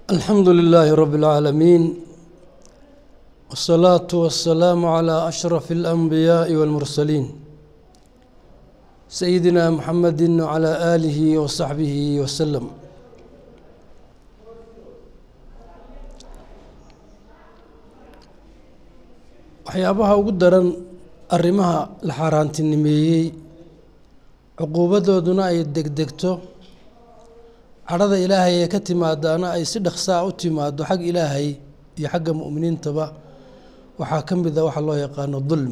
الحمد لله رب العالمين والصلاة والسلام على أشرف الأنبياء والمرسلين سيدنا محمد وعلى آله وصحبه وسلم waxyaabaha ugu daran arrimaha la xaaraantinimeeyey cuquubadooduna ay degdegto cadhada ilaahay ee ka timaadaana ay si dhaqsaa u timaado xag ilaahay iyo xagga mu'miniintaba waxaa ka mid a waxa loo yaqaano dulm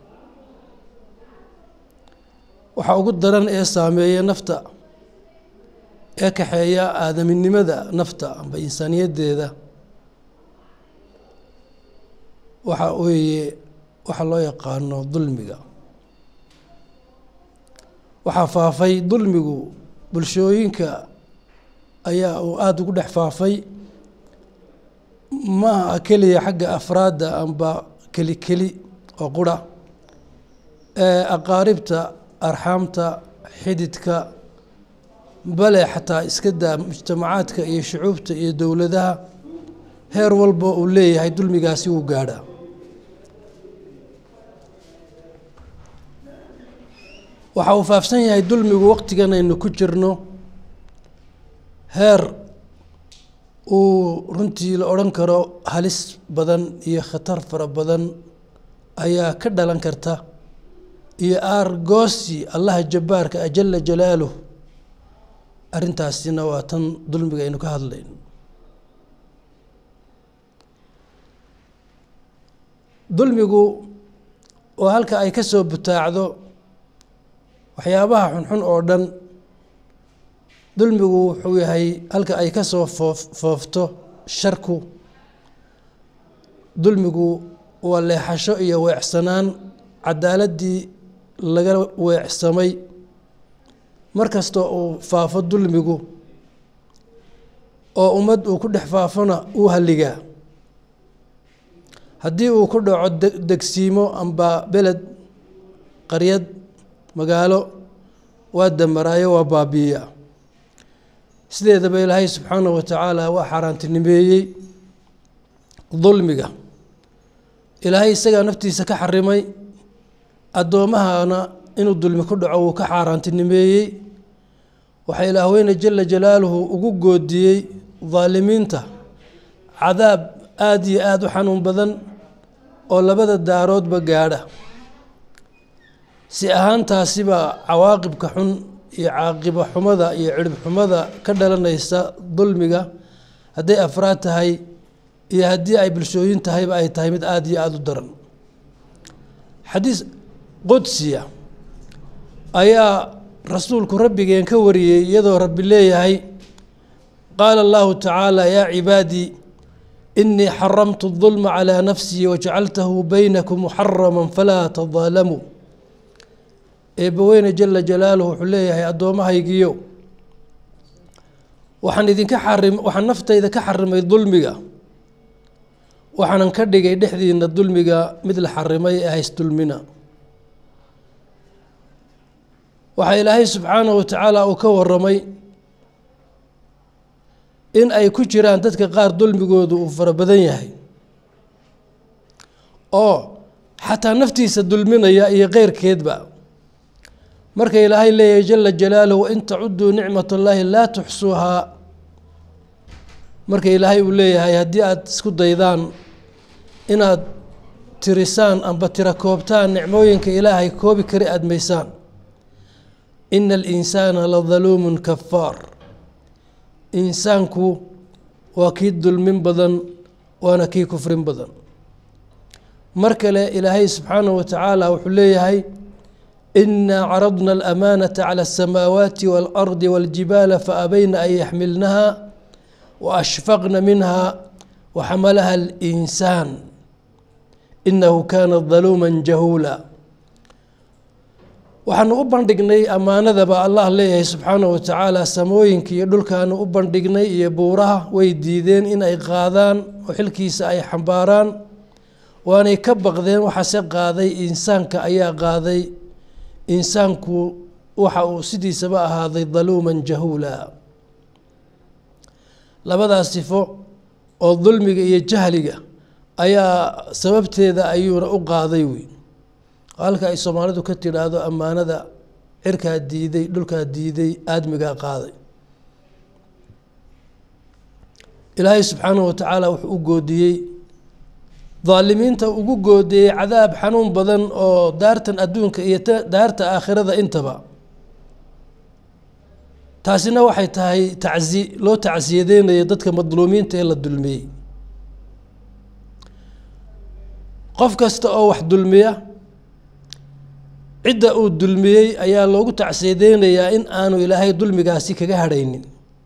waxaa ugu daran ee saameeya nafta ee kaxeeya aadaminimada nafta amba insaaniyaddeeda waxa weeye waxa loo yaqaano dulmiga waxaa faafay dulmigu bulshooyinka ayaa uu aada ugu dhex faafay maaha keliya xagga afraadda amba keli keli oo qura ee aqaaribta arxaamta xididka bale xataa iska daa mujtamacaadka iyo shucuubta iyo dowladaha heer walba uu leeyahay dulmigaasi uu gaadha waxa uu faafsan yahay dulmigu waqtigan aynu ku jirno heer uu runtii la odhan karo halis badan iyo khatar fara badan ayaa ka dhalan karta iyo aargoosi allaha jabbaarka a jala jalaaluh arrintaasina waa tan dulmiga aynu ka hadlayno dulmigu oo halka ay ka soo butaacdo waxyaabaha xunxun oo dhan dulmigu wuxuu yahay halka ay ka soo foof foofto sharku dulmigu waa leexasho iyo weecsanaan caddaaladdii laga weecsamay mar kastoo uu faafo dulmigu oo ummad uu ku dhex faafona uu halligaa haddii uu ku dhaco degsiimo amba beled qaryad magaalo waa damaraayo waa baabiiya sideedaba ilaahay subxaanahu wa tacaala waa xaaraantinimeeyey dulmiga ilaahay isagaa naftiisa ka xarimay addoommahana inuu dulmi ku dhaco wuu ka xaaraantinimeeyey waxaa ilaahweyne jala jalaaluhu ugu goodiyey daalimiinta cadaab aada iyo aada u xanuun badan oo labada daaroodba gaadha si ahaantaasiba cawaaqibka xun iyo caaqibo xumada iyo cirib xumada ka dhalanaysa dulmiga hadday afraad tahay iyo haddii ay bulshooyin tahayba ay tahay mid aada iyo aada u daran xadiis qudsiya ayaa rasuulku rabbigeen ka wariyey iyadoo rabbi leeyahay qaala allahu tacaala yaa cibaadii inii xaramtu dulma calaa nafsii wajacaltahu baynakum muxarama falaa tadaalamuu eebbaweyne jala jalaaluhu wuxuu leeyahay addoommahaygiyo waxaan idinka xarim waxaan naftayda ka xarimay dulmiga waxaanan ka dhigay dhexdiina dulmiga mid la xarimay ee hays dulmina waxaa ilaahay subxaanahu wa tacaala uu ka waramay in ay ku jiraan dadka qaar dulmigoodu uu fara badan yahay oo xataa naftiisa dulminaya iyo keyrkeedba marka ilaahay leeyahay jala jalaaluhu wain tacuduu nicmat allaahi laa tuxsuuhaa marka ilaahay uu leeyahay haddii aada isku daydaan inaad tirisaan amba tira koobtaan nicmooyinka ilaahay koobi kari aadmaysaan ina alinsaana la daluumun kafaar insaanku waa kii dulmin badan waana kii kufrin badan mar kale ilaahay subxaanahu wa tacaala wuxuu leeyahay إنا عرضنا الأمانة على السماوات والأرض والجبال فأبين أن يحملنها وأشفقن منها وحملها الإنسان إنه كان ظلوما جهولا waxaanu u bandhignay ammaanadaba allah leeyahay subxaanahu wa tacaala samooyinka iyo dhulkaanu u bandhignay iyo buuraha way diideen in ay qaadaan oo xilkiisa ay xambaaraan waanay ka baqdeen waxaase qaaday insaanka ayaa qaaday insaanku waxa uu sidiisaba ahaaday daluuman jahuula labadaas sifo oo dulmiga iyo jahliga ayaa sababteeda ayuuna u qaaday wey halka ay soomaalidu ka tidhaahdo ammaanada cirkaa diiday dhulkaa diiday aadmigaa qaaday ilaahay subxaanahu watacaala wuxuu u goodiyey daalimiinta ugu goodiyey cadaab xanuun badan oo daartan adduunka iyo daarta aakhirada intaba taasina waxay tahay tacsi loo tacsiyadeynayo dadka madluumiinta ee la dulmiyey qof kasta oo wax dulmiya cidda uu dulmiyey ayaa loogu tacsiyadeynayaa in aanu ilaahay dulmigaasi kaga hadhaynin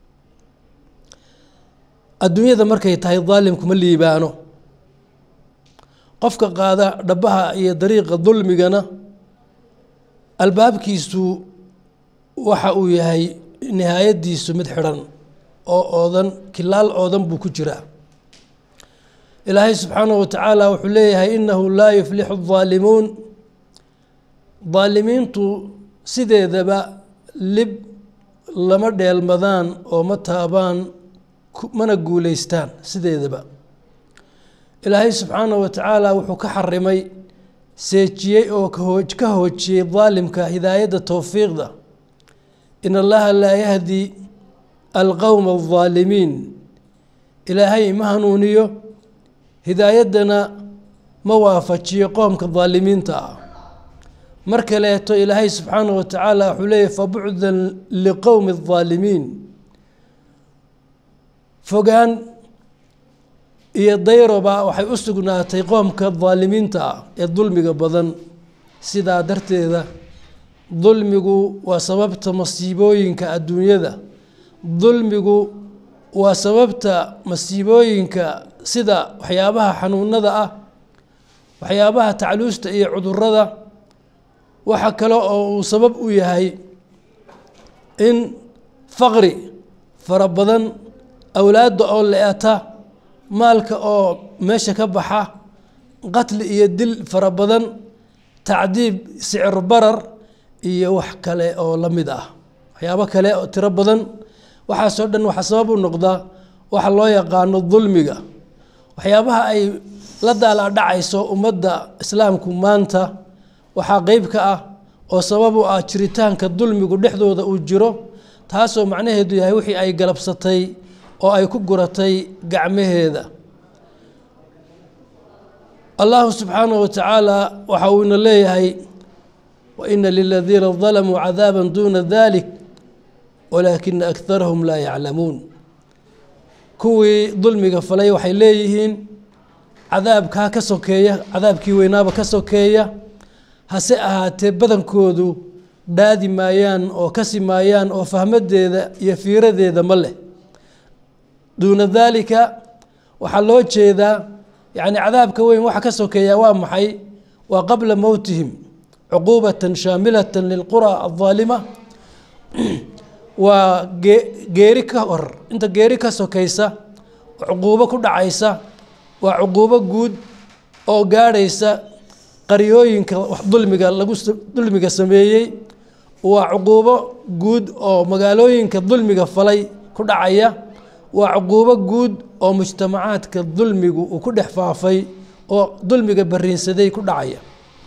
adduunyada markay tahay daalimku ma liibaano qofka qaada dhabaha iyo dariiqa dulmigana albaabkiisu waxa uu yahay nihaayadiisu mid xidhan oo oodan kilaal oodan buu ku jiraa ilaahay subxaanahu watacaala wuxuu leeyahay inahu laa yuflixu الظaalimuun daalimiintu sideedaba lib lama dheelmadaan oo ma taabaan mana guuleystaan sideedaba ilaahay subxaanahu watacaala wuxuu ka xarimay seejiyey oo ka hoojiyey daalimka hidaayadda towfiiqda in allaha laa yahdi alqowma aldaalimiin ilaahay ma hanuuniyo hidaayaddana ma waafajiyo qoomka daalimiinta ah mar kaleeto ilaahay subxaanahu watacaala wuxuu leeyahy fabucdan liqowmi aldaalimiin fogaan iyo dayroba waxay u sugnaatay qoomka daalimiinta ah ee dulmiga badan sidaa darteeda dulmigu waa sababta masiibooyinka adduunyada dulmigu waa sababta masiibooyinka sida waxyaabaha xanuunada ah waxyaabaha tacluusta iyo cudurada waxa kale oo uu sabab u yahay in faqri fara badan awlaadda oo le-ata maalka oo meesha ka baxa qatli iyo dil fara badan tacdiib sicir barar iyo wax kale oo la mid ah waxyaabo kale oo tiro badan waxaasoo dhan waxaa sabab u noqda waxa loo yaqaano dulmiga waxyaabaha ay la daalaadhacayso ummadda islaamku maanta waxaa qeyb ka ah oo sabab u ah jiritaanka dulmigu dhexdooda uu jiro taasoo macnaheedu yahay wixii ay galabsatay oo ay ku guratay gacmaheeda allahu subxaanahu watacaala waxa uuna leeyahay waina liladiina dalamuu cadaaba duuna dalik walaakina akarahum laa yaclamuun kuwii dulmiga falay waxay leeyihiin cadaabkaa ka sokeeya cadaabkii weynaaba ka sokeeya hase ahaatee badankoodu dhaadi maayaan oo kasi maayaan oo fahmadeeda iyo fiiradeeda ma leh duuna daalika waxaa loo jeedaa yacni cadaabka weyn waxa ka sokeeya waa maxay waa qabla mowtihim cuquubatan shaamilatan lilqura aldaalima waa geeri ka hor inta geeri ka sokaysa cuquubo ku dhacaysa waa cuquubo guud oo gaadhaysa qaryooyinka dulmiga lagu dulmiga sameeyey waa cuquubo guud oo magaalooyinka dulmiga falay ku dhacaya waa cuquubo guud oo mujtamacaadka dulmigu uu ku dhex faafay oo dulmiga bariinsaday ku dhacaya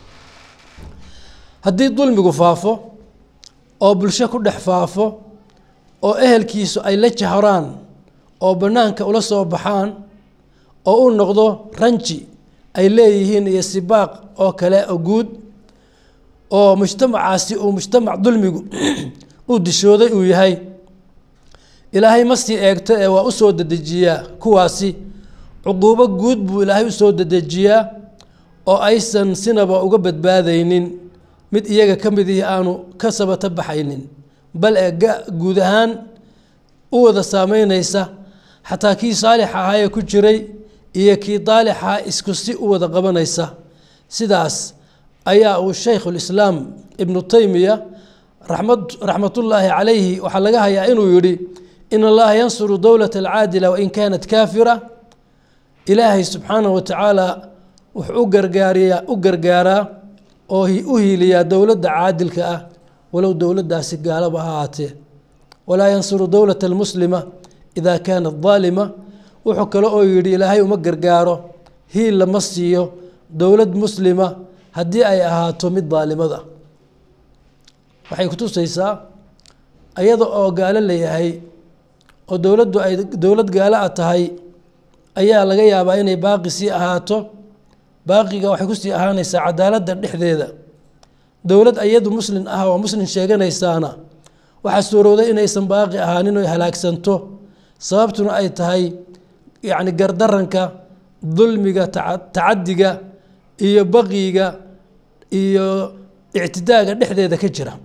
haddii dulmigu faafo oo bulsho ku dhex faafo oo ehelkiisu ay la jahraan oo bannaanka ula soo baxaan oo u noqdo ranji ay leeyihiin iyo sibaaq oo kale oo guud oo mujtamacaasi uu mujtamac dulmigu uu dishooday uu yahay ilaahay ma sii eegto ee waa u soo dedejiyaa kuwaasi cuquubo guud buu ilaahay u soo dedejiyaa oo aysan sinaba uga badbaadaynin mid iyaga ka mid ihi aanu ka sabata baxaynin bal ee guud ahaan u wada saameynaysa xataa kii saalix ahaayee ku jiray iyo kii daalixa isku si u wada qabanaysa sidaas ayaa uu shaykhulislaam ibnu taymiya raxmad raxmatullaahi calayhi waxaa laga hayaa inuu yidhi in allaha yansuru dowlata alcaadila wain kaanat kaafira ilaahay subxaanahu watacaala wuxuu u gargaariyaa u gargaaraa oo u hiiliyaa dowladda caadilka ah walow dowladdaasi gaalaba ha ahaatee walaa yansuru dowlata almuslima idaa kaanat daalima wuxuu kale oo yidhi ilaahay uma gargaaro hiil lama siiyo dowlad muslima haddii ay ahaato mid daalimada waxay kutusaysaa ayada oo gaalo layahay oo dowladdu ay dowlad gaalo a tahay ayaa laga yaabaa inay baaqi sii ahaato baaqiga waxay kusii ahaanaysaa cadaaladda dhexdeeda dowlad ayadu muslin ah oo muslin sheeganaysaana waxaa suurowday inaysan baaqi ahaanin oy halaagsanto sababtuna ay tahay yacni gardaranka dulmiga tacadiga iyo baqiga iyo ictidaaga dhexdeeda ka jira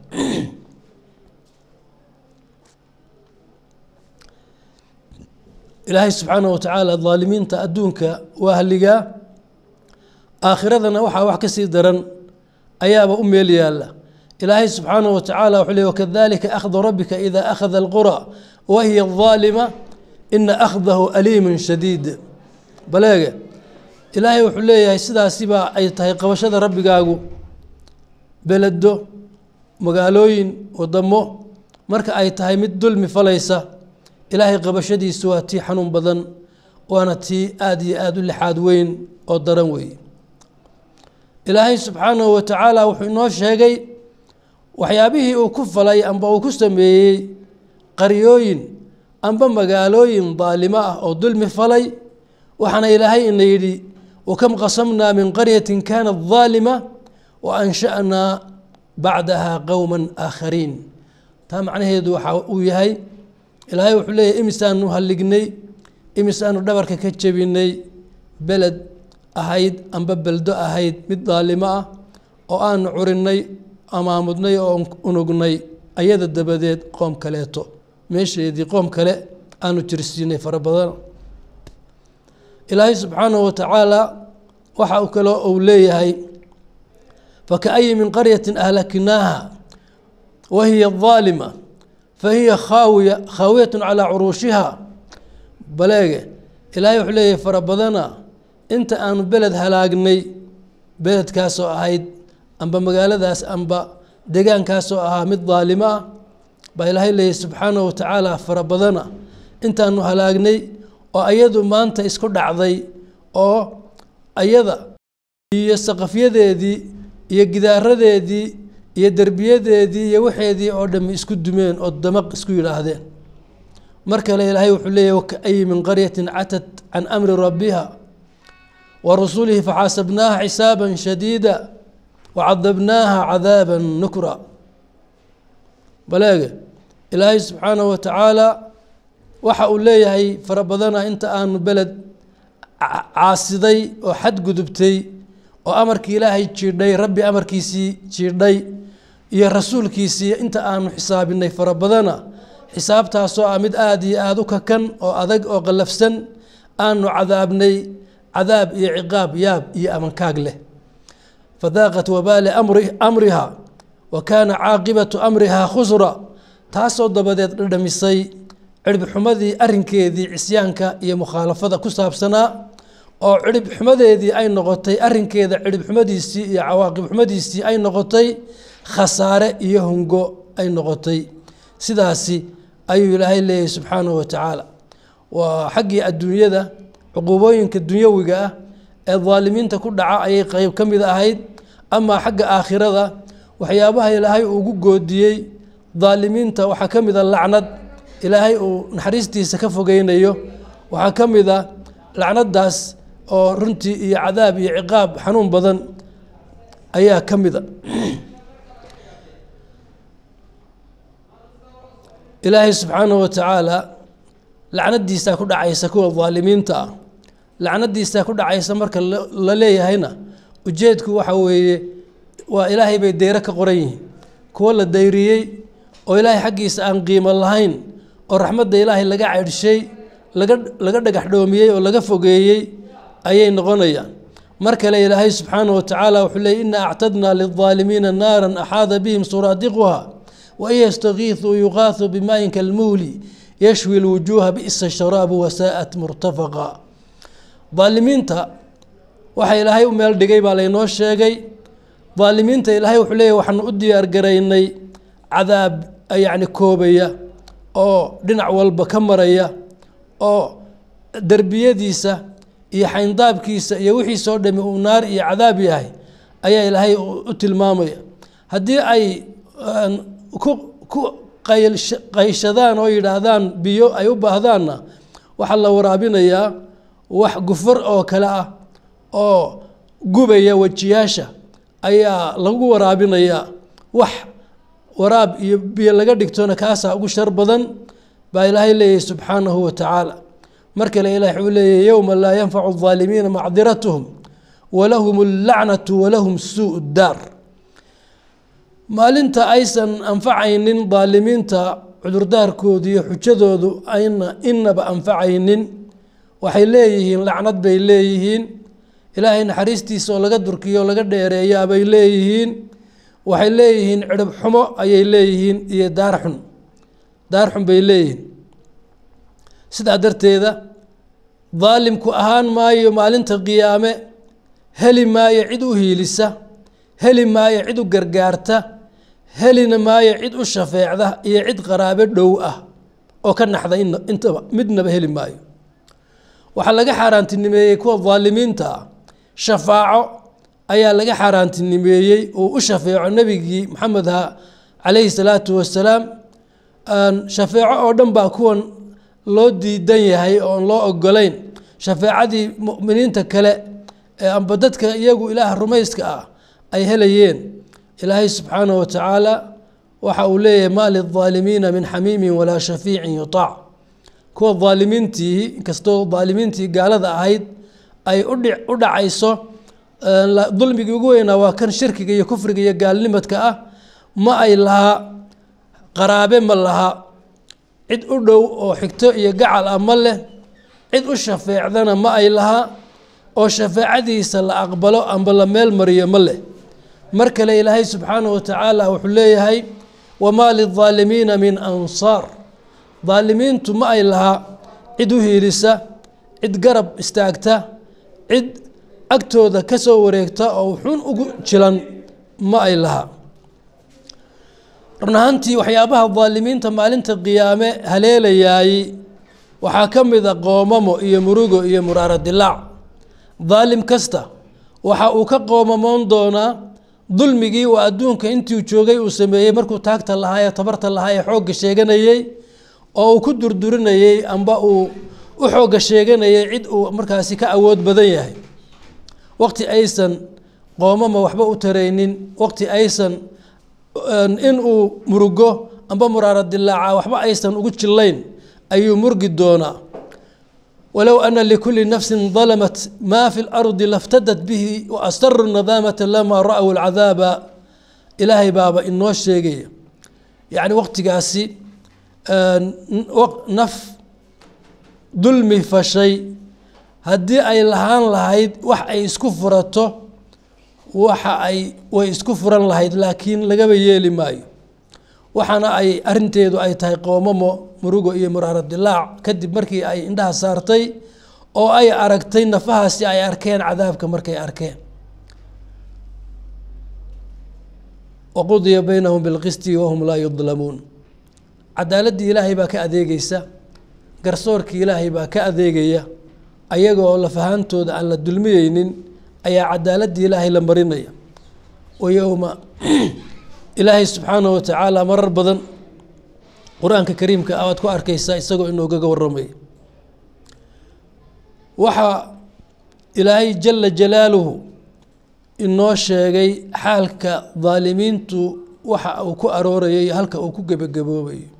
ilaahay subxaanaه wa tacaala daalimiinta adduunka waa haligaa aakhiradana waxaa wax ka sii daran ayaaba u meel yaalla ilaahay subxaanaه wa tacaala wuxuu ley wakadalika akhdu rabbika ida akhada اlqura wa hiya ظaalima ina akhdahu aliimu shadiid baleege ilaahay wuxuu leeyahay sidaasibaa ay tahay qabashada rabbigaagu beledo magaalooyin wadamo marka ay tahay mid dulmi falaysa ilaahay qabashadiisu waa tii xanuun badan waana tii aada iyo aada u lixaad weyn oo daran weeye ilaahay subxaanahu wa tacaala wuxuu inoo sheegay waxyaabihii uu ku falay amba uu ku sameeyey qaryooyin amba magaalooyin daalimo ah oo dulmi falay waxaana ilaahay ina yidhi wakam qasamnaa min qaryatin kaanat daalima wa ansha'naa bacdaha qowma aakhariin taa macnaheedu waxa uu yahay ilaahay wuxuu leeyahy imisaanu hallignay imisaanu dhabarka ka jebinay beled ahayd amba beldo ahayd mid daalimo ah oo aanu curinay amaamudnay oo unugnay ayada dabadeed qoom kaleeto meesheedii qoom kale aanu jirsiinay fara badan ilaahay subxaanahu wa tacaala waxa uu kale uu leeyahay fakaayi min qaryatin ahlaknaaha wa hiya aalima fahiya khaawiya khaawiyat calaa curuushiha baleege ilaahay wuxuu leeyahay fara badana inta aanu beled halaagnay beledkaasoo ahayd amba magaaladaas amba degaankaasoo ahaa mid daalimo ah baa ilaahay leeyahy subxaanahu wa tacaala fara badana intaanu halaagnay oo ayadu maanta isku dhacday oo ayada iyo saqafyadeedii iyo gidaaradeedii iyo derbiyadeedii iyo waxeedii oo dhami isku dumeen oo damaq isku yidhaahdeen mar kale ilaahay wuxuu leeyahy wakaayi min qaryatin catat can amri rabbiha wa rasulihi faxaasabnaaha xisaaba shadiida wacadabnaaha cadaaba nukra baleege ilaahay subxaanahu wa tacaala waxa uu leeyahay fara badana inta aanu beled caasiday oo xadgudubtay oo amarkii ilaahay jiidhay rabbi amarkiisii jiidhay iyo rasuulkiisii inta aanu xisaabinay fara badana xisaabtaasoo ah mid aada iyo aada u kakan oo adag oo qallafsan aanu cadaabnay cadaab iyo ciqaab yaab iyo amankaag leh fadaaqat wabaali amriha wa kaana caaqibatu amriha khusra taasoo dabadeed dhadhamisay ciribxumadii arinkeedii cisyaanka iyo mukhaalafada ku saabsanaa oo cirib xumadeedii ay noqotay arinkeeda cirib xumadiisii iyo cawaaqib xumadiisii ay noqotay khasaare iyo hungo ay noqotay sidaasi ayuu ilaahay leeyahay subxaanahu wa tacaala waa xaggii adduunyada cuquubooyinka dunyawiga ah ee daalimiinta ku dhaca ayay qeyb ka mid ahayd amaa xagga aakhirada waxyaabaha ilaahay ugu goodiyey daalimiinta waxaa ka mid a lacnad ilaahay uu naxariistiisa ka fogeynayo waxaa ka mid a lacnadaas oo runtii iyo cadaab iyo ciqaab xanuun badan ayaa ka mid a ilaahay subxaanahu wa tacaala lacnadiisaa ku dhacaysa kuwa daalimiinta ah lacnadiisaa ku dhacaysa marka la leeyahayna ujeedku waxa weeye waa ilaahay bay deyro ka qoran yihiin kuwo la dayriyey oo ilaahay xaggiisa aan qiimo lahayn oo raxmadda ilaahay laga ceydhshay laga laga dhagax dhoomiyey oo laga fogeeyey ayay noqonayaan mar kale ilaahay subxaanahu wa tacaala wuxuu leeyay ina actadnaa lildaalimiina naaran axaada bihim suraadiquha wain yastakiisuu yuqaasu bimaayin kalmuhli yashwi lwujuuha bi'sa sharaabu wasaa'at murtafaqa daalimiinta waxa ilaahay u meel dhigay baa laynoo sheegay daalimiinta ilaahay wuxuu leeyahy waxaanu u diyaar garaynay cadaab yacni koobaya oo dhinac walba ka maraya oo derbiyadiisa iyo xayndaabkiisa iyo wixiisoo dhami uu naar iyo cadaab yahay ayaa ilaahay u tilmaamaya haddii ay ku ku qayshadaan oo yidhaahdaan biyo ay u baahdaanna waxaa la waraabinayaa wax gufar oo kale ah oo gubaya wejiyaasha ayaa lagu waraabinayaa wax waraab iyo biyo laga dhigtona kaasaa ugu shar badan baa ilaahay leeyahay subxaanahu wa tacaala mar kale ilaah wuxuu leeyahy yowma laa yanfacu الظaalimiina macdiratuhum walahum اllacnatu walahum suu daar maalinta aysan anfacaynin daalimiinta cudurdaarkoodu iyo xujadoodu ayna inaba anfacaynin waxay leeyihiin lacnad bay leeyihiin ilaahay naxariistiisa oo laga durkiyo o laga dheereeyaa bay leeyihiin waxay leeyihiin cirib xumo ayay leeyihiin iyo daar xun daar xun bay leeyihiin sidaa darteeda daalimku ahaan maayo maalinta qiyaame heli maayo cid u hiilisa heli maayo cid u gargaarta helina maayo cid u shafeecda iyo cid qaraabe dhow ah oo ka naxda intaba midnaba heli maayo waxaa laga xaaraantinimeeyey kuwa daalimiinta ah shafaaco ayaa laga xaaraantinimeeyey uu u shafeeco nebigii maxamedha calayhi salaatu wasalaam shafeeco oo dhan baa kuwan loo diidan yahay oon loo ogolayn shafeecadii mu'miniinta kale ee amba dadka iyagu ilaah rumayska ah ay helayeen ilaahay subxaanahu wa tacaala waxa uu leeyahay maa lilظaalimiina min xamiimin walaa shafiicin yutaac kuwa daalimiintii inkastoo daalimiintii gaalada ahayd ay u dhacayso dulmigii ugu weynaa waa kan shirkiga iyo kufriga iyo gaalnimadka ah ma ay lahaa qaraabe ma laha cid u dhow oo xigto iyo gacal ah ma leh cid u shafeecdana ma ay lahaa oo shafeecadiisa la aqbalo amba la meel mariyo ma leh mar kale ilaahay subxaanahu wa tacaala wuxuu leeyahay wamaa lilظaalimiina min ansaar daalimiintu ma ay lahaa cid u hiilisa cid garab istaagta cid agtooda ka soo wareegta oo xun ugu jilan ma ay lahaa run ahaantii waxyaabaha daalimiinta maalinta qiyaame haleelayaay waxaa ka mid a qoomamo iyo murugo iyo muraaro dilaac daalim kasta waxa uu ka qoomamoon doonaa dulmigii uu adduunka intii joogay uu sameeyey markuu taagta lahaa ee tabarta lahaa ee xoogga sheeganayey oo uu ku durdurinayey amba uu u xoogga sheeganayay cid uu markaasi ka awood badan yahay waqti aysan qoomama waxba u taraynin waqti aysan in uu murugo amba muraaro dilaaca waxba aysan ugu jillayn ayuu murgi doonaa walow ana likuli nafsin dalamat maa fi lardi laftadat bihi waastaru nadaamata lamaa ra-w alcadaaba ilaahay baaba inoo sheegaya yacni waqtigaasi naf dulmi fashay haddii ay lahaan lahayd wax ay isku furato waxa ay way isku furan lahayd laakiin lagaba yeeli maayo waxaana ay arinteedu ay tahay qoomamo murugo iyo muraaro dilaac kadib markii ay indhaha saartay oo ay aragtay nafahaasi ay arkeen cadaabka markay arkeen waqudiya baynahum bilqisti wahum laa yudlamuun cadaaladdii ilaahay baa ka adeegeysa garsoorkii ilaahay baa ka adeegaya ayagoo lafahaantooda aan la dulmiyeynin ayaa cadaaladii ilaahay la marinaya wa yowma ilaahay subxaanahu wa tacaala marar badan qur-aanka kariimka ah waad ku arkeysaa isagoo inoogaga waramaya waxaa ilaahay jala jalaaluhu inoo sheegay xaalka daalimiintu waxa uu ku aroorayay halka uu ku gebagaboobayo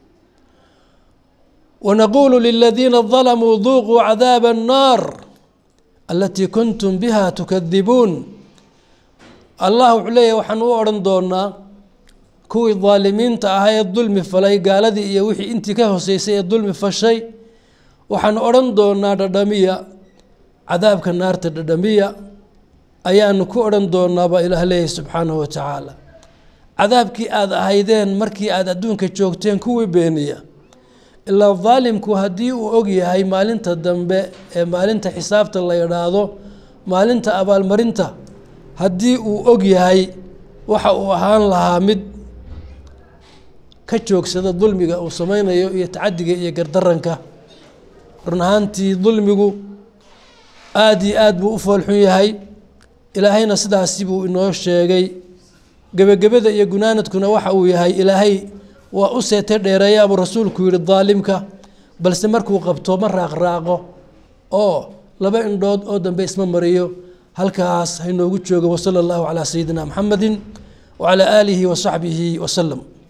wanaquulu liladiina dalamuu duuquu cadaaba annaar alatii kuntum biha tukadibuun allah wuxuu leeyahy waxaan u odhan doonaa kuwii daalimiinta ahaa ee dulmi falay gaaladii iyo wixii intii ka hoseysay ee dulmi fashay waxaan odhan doonaa dhadhamiya cadaabka naarta dhadhamiya ayaanu ku odhan doonaa baa ilaah leeyahy subxaanahu wa tacaala cadaabkii aada ahaydeen markii aada adduunka joogteen kuwii beeniya ilaa daalimku haddii uu og yahay maalinta dambe ee maalinta xisaabta la yidhaahdo maalinta abaalmarinta haddii uu og yahay waxa uu ahaan lahaa mid ka joogsada dulmiga uu sameynayo iyo tacadiga iyo gardaranka run ahaantii dulmigu aada iyo aad buu u foolxun yahay ilaahayna sidaasi buu inoo sheegay gebagabada iyo gunaanadkuna waxa uu yahay ilaahay waa u seete dheereeyaa buu rasuulku yihi daalimka balse markuu qabto ma raaqraaqo oo laba indhood oo dambe isma mariyo halkaas hainoogu joogo wasala allahu calaa sayidina maxamedi wacalaa aalihi wa saxbihi wasalam